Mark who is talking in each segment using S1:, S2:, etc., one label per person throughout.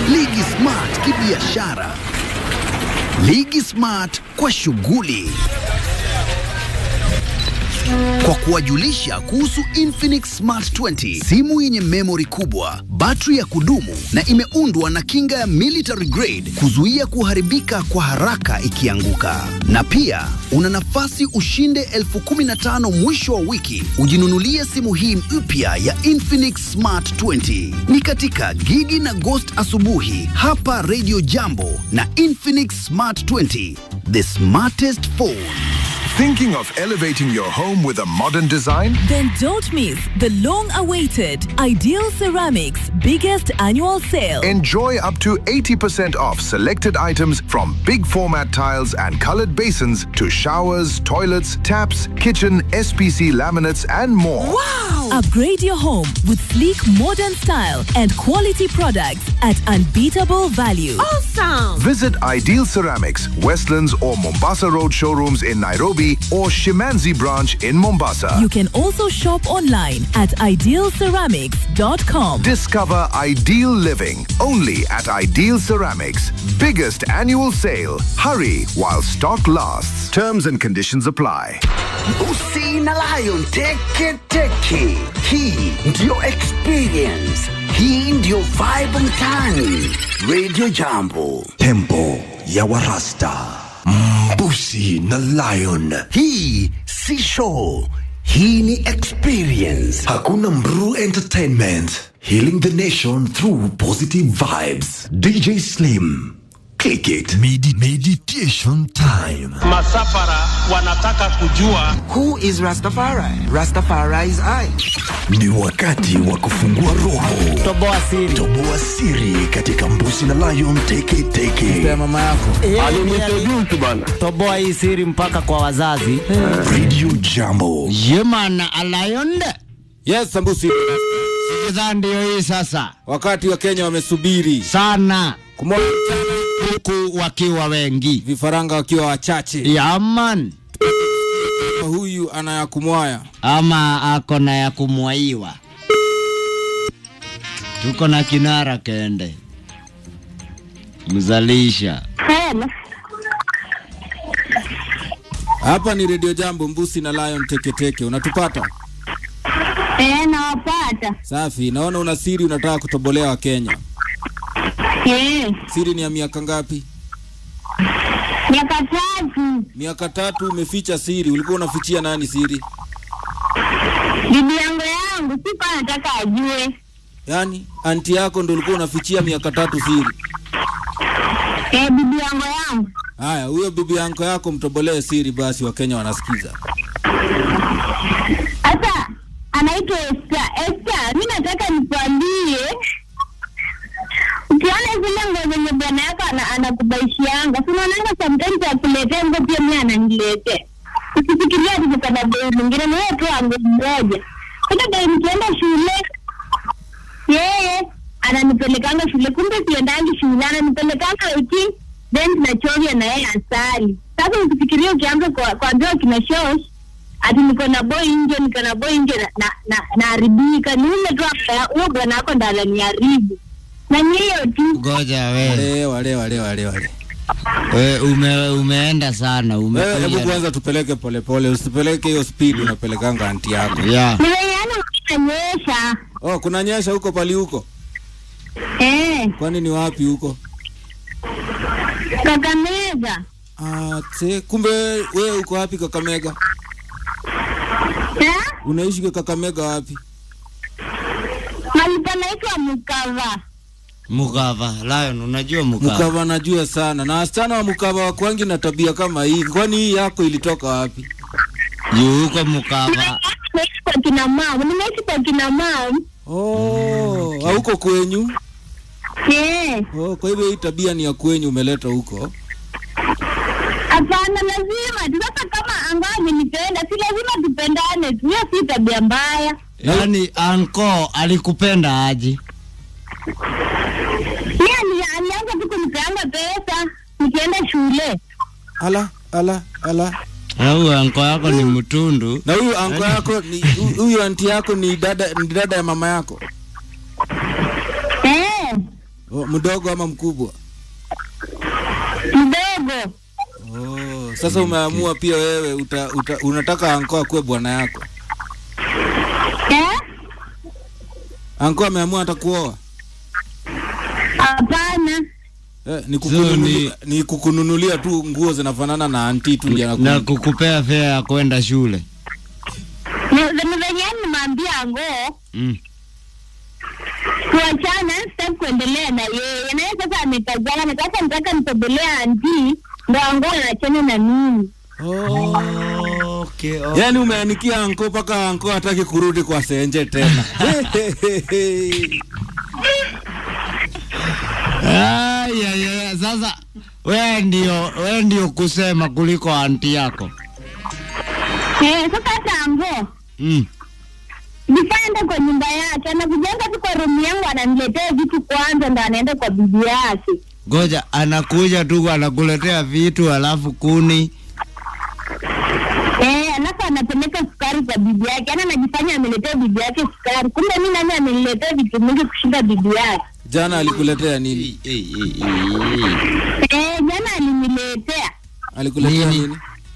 S1: Ligi Smart kibiashara, Ligi Smart kwa shughuli kwa kuwajulisha kuhusu Infinix Smart 20, simu yenye memory kubwa, battery ya kudumu na imeundwa na kinga ya military grade kuzuia kuharibika kwa haraka ikianguka. Na pia una nafasi ushinde elfu kumi na tano mwisho wa wiki ujinunulie simu hii mpya ya Infinix Smart 20. Ni katika Gigi na Ghost asubuhi hapa Radio Jambo na Infinix Smart 20, the smartest phone.
S2: Thinking of elevating your home with a modern design?
S3: Then don't miss the long awaited Ideal Ceramics biggest annual sale.
S2: Enjoy up to 80% off selected items from big format tiles and colored basins to showers, toilets, taps, kitchen, SPC laminates, and more.
S3: Upgrade your home with sleek modern style and quality products at unbeatable value.
S2: Visit Ideal Ceramics, Westlands or Mombasa Road showrooms in Nairobi or Shimanzi branch in Mombasa.
S3: You can also shop online at idealceramics.com.
S2: Discover ideal living only at Ideal Ceramics. Biggest annual sale. Hurry while stock lasts. Terms and conditions apply.
S1: Usi na Lion teke teke. Hii ndiyo experience. Hii ndiyo vibe mtaani. Radio Jambo.
S4: Tempo ya Warasta. Mbusi na Lion.
S1: Hii si show. Hii ni experience.
S4: Hakuna Mru Entertainment. Healing the nation through positive vibes. DJ Slim. Click it. Medi meditation time.
S5: masafara wanataka kujua
S6: Who is Rastafari? Rastafari is I.
S4: Ni wakati wa kufungua roho.
S6: Toboa siri.
S4: Toboa siri katika Mbusi na Lion Teke Teke.
S6: Ya mama yako. Toboa hii siri mpaka kwa wazazi.
S4: Radio Jambo.
S7: Yemana alayonde
S8: Yes, Sambusi.
S7: sikidhaa ndio hii sasa
S8: Wakati wa Kenya wamesubiri
S7: sana
S8: kumwona
S7: huku wakiwa wengi
S8: vifaranga wakiwa wachache.
S7: yaman
S8: Huyu anayakumwaya
S7: ama ako na ya kumwaiwa tuko na kinara kende mzalisha
S8: hapa. Ni Radio Jambo, Mbusi na Lion Teketeke. Unatupata
S9: Eh, nawapata.
S8: safi? Naona una siri unataka kutobolea Wakenya.
S9: Eh,
S8: Siri ni ya miaka ngapi?
S9: miaka tatu.
S8: Miaka tatu. Umeficha siri. Ulikuwa unafichia nani siri?
S9: Bibi yangu yangu sikuwa nataka ajue.
S8: Yaani anti yako ndo ulikuwa unafichia miaka tatu siri?
S9: Eh, bibi yangu yangu.
S8: Haya, huyo bibi yanko yako mtobolee siri basi, Wakenya wanasikiza.
S9: Sasa anaitwa Esther. Esther, mi nataka nikwambie ukiona zile nguo zenye bwana yako ana- anakubaishianga, si unaonanga sometimes akuletea nguo pia mi ananiletea. Usifikiria ati niko na bei mwingine, ni wewe tu wa nguo mmoja. Hata bei nikienda shule yeye ananipelekanga shule, kumbe siendangi shule, ananipelekanga wiki then tunachovya na yeye asali. Sasa usifikirie ukianza kwa- kuambiwa kina shosh ati niko na boy nje, niko na boy nje na na- na naharibika. Ni ule tu ambaye huyo bwana wako ndo ananiharibu, na ni hiyo tu.
S7: ngoja we,
S8: Wale wale wale wale wale.
S7: we ume, umeenda sana
S8: Wewe hebu
S7: umekuja
S8: kwanza tupeleke polepole, usipeleke hiyo speed unapelekanga anti yako.
S7: ya
S9: Ni venye yani unanyesha
S8: Oh, kuna nyesha huko pali huko?
S9: eh,
S8: Kwani ni wapi huko?
S9: Kakamega
S8: Ah, te, kumbe wewe uko wapi Kakamega?
S9: eh,
S8: Unaishi kwa Kakamega wapi?
S9: mahali panaitwa Mukava.
S7: mukava lion unajua mukava
S8: Mukava najua sana. Na wasichana wa Mukava wakwangi na tabia kama hii. Kwani hii yako ilitoka wapi?
S7: juu huko mukava
S9: Nimeishi kwa kina mama, nimeishi kwa kina mama
S8: Oh, hauko kwenyu?
S9: eh.
S8: Oh, kwa hivyo hii tabia ni ya kwenyu umeleta huko.
S9: Hapana, lazima tu. Sasa kama angaa amenipenda, si lazima tupendane tu, hiyo si tabia mbaya.
S7: yaani anko alikupenda aje
S9: Mi ali- alianza tu kunipeanga pesa nikienda shule.
S8: Ala, ala, ala.
S7: au anko yako ni mtundu
S8: Na huyu anko yako ni hu- huyu anti yako ni dada ni dada ya mama yako.
S9: Eh,
S8: Oh, mdogo ama mkubwa?
S9: Mdogo.
S8: Oh, sasa umeamua pia wewe uta, uta, unataka anko akuwe bwana yako.
S9: Eh?
S8: Anko ameamua atakuoa.
S9: Hapana.
S8: Eh, ni, kukununu, ni kukununulia tu nguo zinafanana na anti tu ndio
S7: na
S8: anaku-
S7: kukupea fea ya kwenda shule
S9: Ni ni venye nimwambia ngoo
S7: mm.
S9: tuachane, sitaki kuendelea na yeye. Na yeye sasa ametazama, na sasa nataka nitembelea anti ndo ngoo anachana na mimi.
S7: okay,
S8: Yaani umeanikia anko mpaka anko hataki kurudi kwa senje tena.
S7: Ay, ay, ay, sasa wewe ndio wewe ndio kusema kuliko anti yako
S9: Eh, sasa hata ngoo
S7: mm.
S9: nikaenda kwa nyumba yake, anakujenga tu kwa room yangu, ananiletea vitu kwanza, ndo anaenda kwa bibi yake.
S7: Goja anakuja tu anakuletea vitu alafu kuni
S9: Eh, alafu anapeleka sukari kwa bibi yake, yaani anajifanya ameletea bibi yake sukari, kumbe mi nani ameniletea vitu mingi kushinda bibi yake.
S8: Jana alikuletea nini?
S9: Eh, jana aliniletea
S8: Alikuletea nini?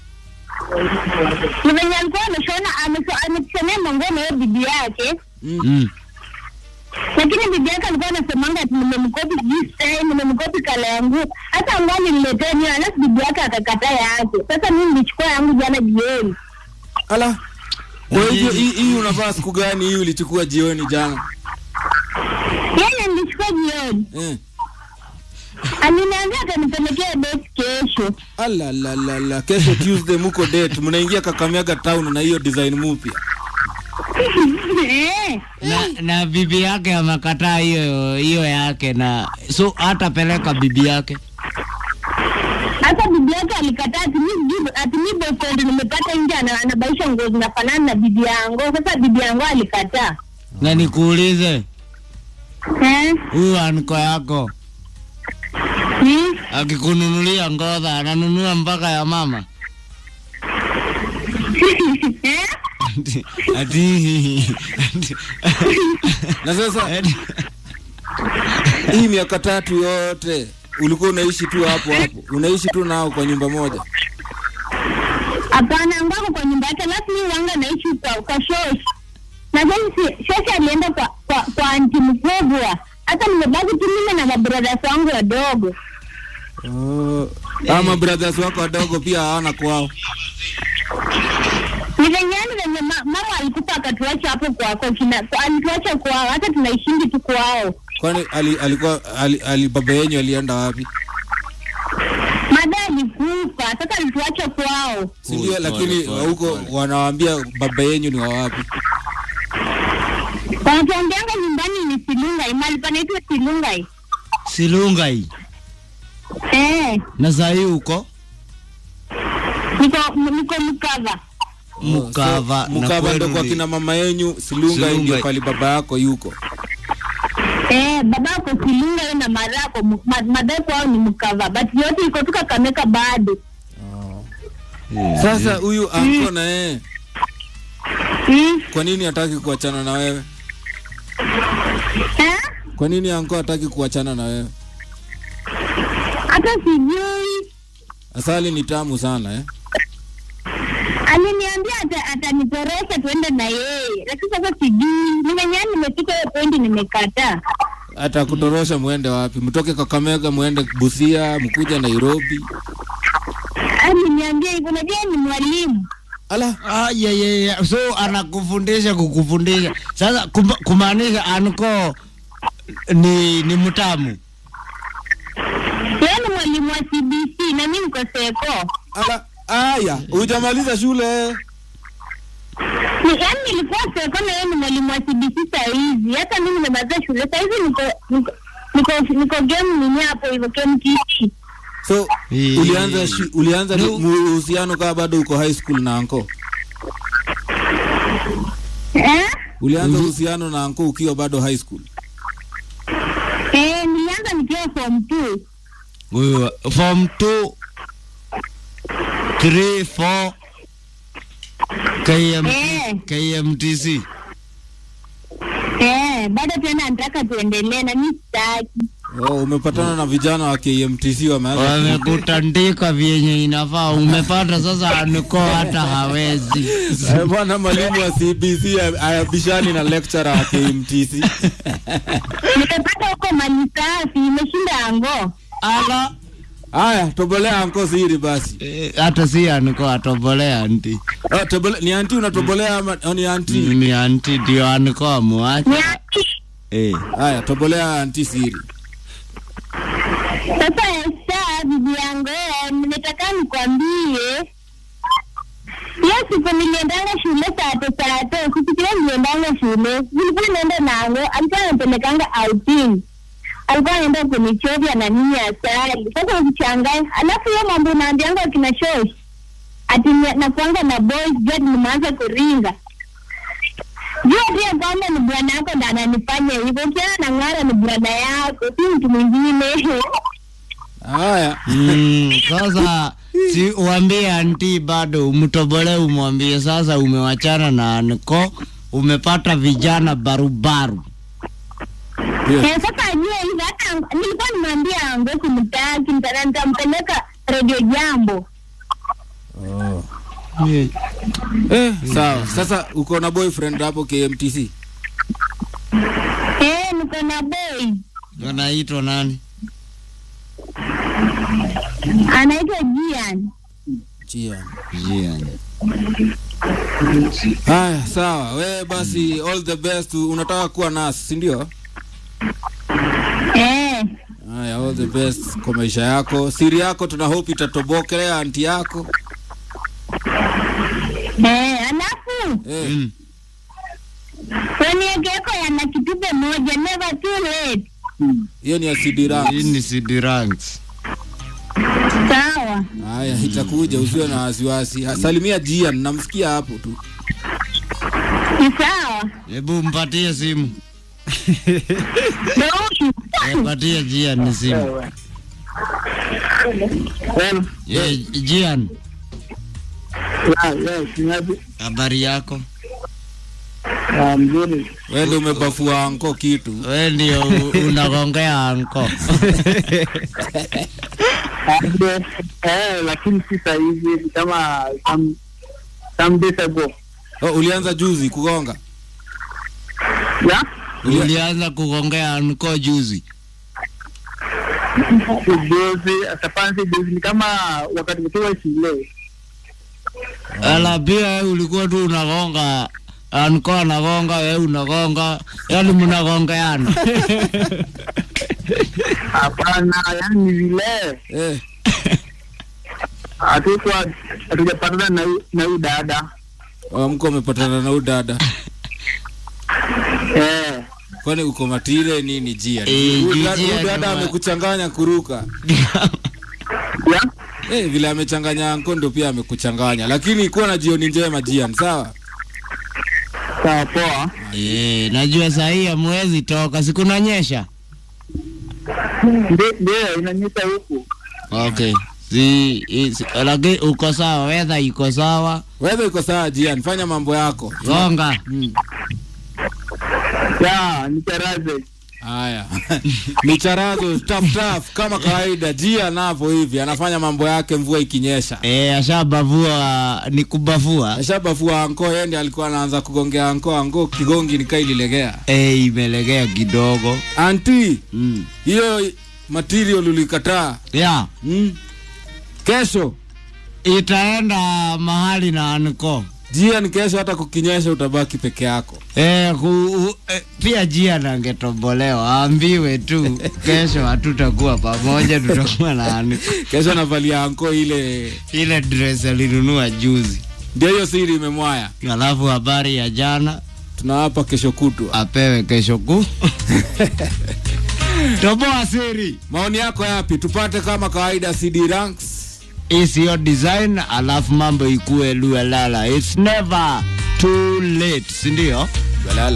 S9: ni venye alikuwa ameshona amesho- ameshonea manguo na hiyo bibi yake
S7: mm.
S9: lakini bibi yake alikuwa anasemanga ati nimemkopi sijui style nimemkopi kala ya nguo hata nguo aliniletea niyo alafu bibi yake akakataa yake sasa mimi nilichukua yangu jana jioni
S8: Ala. Kwa hivyo hii hii unavaa siku gani hii ulichukua jioni jana?
S9: yeye nilichukua jioni
S8: Eh.
S9: aliniambia atanipelekea date kesho
S8: Ala la la la kesho Tuesday muko date mnaingia Kakamega town na hiyo design mpya.
S9: Eh,
S7: na, na bibi yake amekataa hiyo hiyo yake na so hatapeleka bibi yake
S9: hata bibi yake alikataa ati mi sijui- ati mi boyfriend nimepata nje ana- anabaisha nguo zinafanana na bibi yangu sasa bibi yangu alikataa
S7: na nikuulize
S9: eh?
S7: huyu anko yako
S9: hmm?
S7: akikununulia ngodha ananunua mpaka ya mama
S9: eh?
S7: ati, ati, ati
S8: Na sasa hii miaka tatu yote ulikuwa unaishi tu hapo hapo, unaishi tu nao kwa nyumba moja.
S9: Hapana, ngwako kwa nyumba yake, alafu mimi wanga naishi kwa kwa shoshi. Na sasa shoshi alienda kwa kwa, kwa anti mkubwa. Hata nimebaki tu mimi na mabrothers wangu wadogo.
S8: Oh. Ama brothers wako wadogo pia hawana kwao.
S9: Ni venye yani venye ma, mama alikufa akatuacha hapo kwa kwa kina kwa, alituacha kwao, hata tunaishingi tu kwao.
S8: Kwani ali, alikuwa ali, ali baba yenyu alienda wapi?
S9: Mada alikufa, sasa alituacha kwao.
S8: Si ndio? Lakini huko wanawaambia baba yenyu ni wa wapi?
S9: Wanatuambianga nyumbani ni Silungai, mahali panaitwa Silungai.
S7: silungai
S9: Eh,
S7: na sahii uko
S9: niko niko mkava.
S7: mukava na
S8: Mkava ndo
S7: kwenu
S8: kwa
S7: ni-
S8: kina mama yenyu, Silunga ndio
S7: Silungai.
S8: pali baba yako yuko.
S9: Eh, babako Silunga yeye na madhako ma- madhako wao ni mkava, but yote iko tu Kakamega bado.
S8: Sasa huyu anko na yeye
S9: Mm.
S8: kwa nini hataki kuachana na wewe?
S9: Eh?
S8: Kwa nini anko hataki kuachana na wewe?
S9: Hata sijui.
S8: Asali ni tamu sana eh?
S9: Aliniambia ata, atanitorosha tuende na yeye, lakini sasa sijui. Nimenyani nimefika hiyo point nimekataa.
S8: Hata kutorosha muende wapi? Mtoke Kakamega muende Busia, mkuja Nairobi.
S9: Aliniambia hivyo, unajua yeye ni mwalimu.
S8: Ala,
S7: Ah, yeah, yeah, yeah. so anakufundisha kukufundisha sasa kuma- kumaanisha anko ni ni mtamu
S9: Yeye ni mwalimu wa CBC na mimi niko seko.
S8: ala, aya, hujamaliza shule.
S9: Ni yaani nilikuwa seko na yeye ni mwalimu wa CBC saa hizi. Hata mimi nimemaliza shule saa hizi niko niko niko, niko game nini hapo hivyo KMTC.
S8: So
S7: Eh.
S8: ulianza shi, ulianza
S7: No.
S8: mu- uhusiano kama bado uko high school na anko.
S9: Eh?
S8: Ulianza uhusiano na anko ukiwa bado high school.
S9: Eh, nilianza nikiwa form 2.
S7: huyu form 2 3 4 KM,
S9: Eh.
S7: KMTC
S9: Eh, bado tena nataka tuendelee na mimi sitaki.
S8: Oh, umepatana na vijana wa KMTC wameanza
S7: wamekutandika vyenye inafaa. Umepata sasa, aniko hata hawezi
S8: Eh, bwana mwalimu wa CBC ayabishani na lecturer wa KMTC.
S9: Nimepata huko mali safi, imeshinda ango.
S7: ala
S8: Haya, tobolea anko siri basi.
S7: Eh, hata si aniko atobolea anti
S8: Oh, tobole, ni anti unatobolea ama oh, ni anti?
S7: ni anti ndio aniko amuache
S9: Ni ati
S7: eh.
S8: Haya, tobolea anti siri.
S9: sasa Esta, bibi yangu, eh, nimetaka nikwambie hiyo siku niliendanga shule saa tatu saa tatu, kufikiria niliendanga shule, nilikuwa naenda nango, alikuwa anapelekanga outing, alikuwa anaenda kunichovya na nini asali. Sasa ukichangaa, alafu hiyo mambo unaambianga kina shosh ati ni- nakuanga na boys jua nimeanza kuringa jua pia kwamba ni bwana yako ndo ananifanya hivyo. Ukiona na ng'ara ni bwana yako, si mtu mwingine.
S8: Haya.
S7: Mm, sasa si uambie anti bado umtobole, umwambie sasa umewachana na aniko, umepata vijana barubaru.
S8: Yes.
S9: Eh, sasa ajue hivyo, hata ang- nilikuwa nimwambia ango simtaki, nita- nitampeleka redio jambo.
S8: Eh, sawa. Sasa uko na boyfriend hapo KMTC?
S9: Eh, niko na boy
S7: Wanaitwa nani?
S9: anaitwa Jian.
S8: Chia.
S7: Jian.
S8: Haya, sawa. We basi all the best. Unataka kuwa nurse, si ndio?
S9: Eh,
S8: Haya, all the best kwa maisha yako. Siri yako tuna hope itatobokelea anti yako.
S9: eh, alafu
S8: Eh.
S7: Mm.
S9: weniegeko yana kitube moja, never too late.
S8: Hiyo ni acidira.
S7: Hii ni CD ranks.
S9: Sawa.
S8: Haya, itakuja usiwe na wasiwasi. Ha, Salimia Jian, namsikia hapo tu.
S9: Ni sawa.
S7: Hebu mpatie simu.
S9: Ndio.
S7: Eh, Patie Jian ni simu. Eh, Jian, habari yako?
S6: mzuri
S8: Wewe ndio umebafua anko kitu.
S7: We ndio u- unagongea anko.
S6: eh, lakini si sahizi kama some, some days ago
S8: Oh, ulianza juzi kugonga.
S6: ya
S7: Ulianza kugongea anko juzi.
S6: juzi safansi juzi ni kama wakati tukiwa shule
S7: Ala pia wewe ulikuwa tu unagonga anko anagonga, wewe unagonga, yani mnagongeana.
S6: hapana yani ni vile
S8: Eh,
S6: hatukuwa hatujapatana na hu- na huyu dada
S8: oh, mko umepatana na huyu dada.
S6: eh
S8: Kwani uko matire nini Jian?
S7: Eh,
S8: Huyu dada-
S7: Jian
S8: huyu dada
S7: wa-
S8: amekuchanganya kuruka.
S6: ya
S8: Eh, vile amechanganya anko ndio pia amekuchanganya. Lakini kuwa na jioni njema Jian, sawa?
S6: sawa poa
S7: Eh, najua saa hii hamwezi toka, sikunanyesha.
S6: ndio ndio inanyesha huku
S7: Okay. Si, i- si lakini uko sawa, weather iko sawa.
S8: Wewe iko sawa Jian, fanya mambo yako.
S7: Gonga.
S8: Mm.
S6: ya nicharaze
S8: Haya. Micharazo tough tough kama kawaida. Jian hapo hivi anafanya mambo yake mvua ikinyesha.
S7: Eh, ashabavua ni kubavua.
S8: Ashabafua anko, yeye ndiye alikuwa anaanza kugongea anko, anko kigongi nikaa ililegea.
S7: Eh, imelegea kidogo.
S8: Anti,
S7: Mm.
S8: hiyo material ulikataa.
S7: Yeah.
S8: Mm. Kesho
S7: Itaenda mahali na anko.
S8: Jian, kesho hata kukinyesha utabaki peke yako.
S7: Eh, ku, u, eh, pia jia nangetobolewa aambiwe tu kesho hatutakuwa pamoja, tutakuwa na anko.
S8: Kesho navalia anko ile,
S7: Ile dress alinunua juzi,
S8: ndio hiyo siri imemwaya.
S7: alafu habari ya jana
S8: Tunawapa kesho kutwa.
S7: apewe kesho kuu. Toboa siri.
S8: Maoni yako yapi? Tupate kama kawaida CD ranks.
S7: Hii siyo design, alafu mambo ikue luelala. It's never too late, si ndio?
S8: Balala.